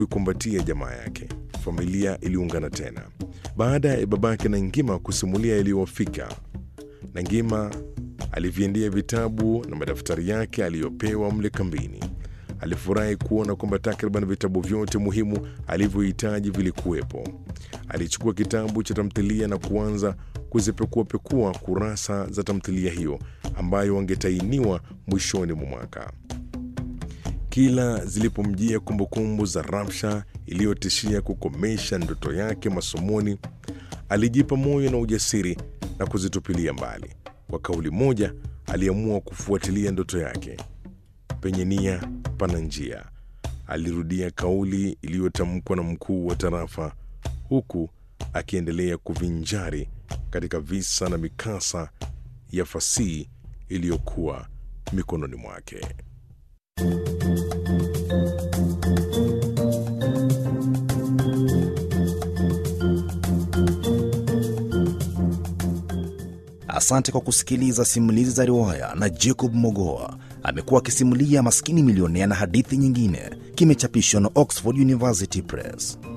kuikumbatia jamaa yake. Familia iliungana tena baada ya babake na Ngima kusimulia yaliyowafika. Na Ngima aliviendea vitabu na madaftari yake aliyopewa mle kambini. Alifurahi kuona kwamba takriban vitabu vyote muhimu alivyohitaji vilikuwepo. Alichukua kitabu cha tamthilia na kuanza kuzipekuapekua kurasa za tamthilia hiyo ambayo wangetainiwa mwishoni mwa mwaka. Kila zilipomjia kumbukumbu za Ramsha iliyotishia kukomesha ndoto yake masomoni, alijipa moyo na ujasiri na kuzitupilia mbali. Kwa kauli moja, aliamua kufuatilia ndoto yake. Penye nia pana njia, alirudia kauli iliyotamkwa na mkuu wa tarafa, huku akiendelea kuvinjari katika visa na mikasa ya fasihi iliyokuwa mikononi mwake. Asante kwa kusikiliza simulizi za riwaya na Jacob Mogoa. Amekuwa akisimulia Maskini Milionea na hadithi nyingine. Kimechapishwa na Oxford University Press.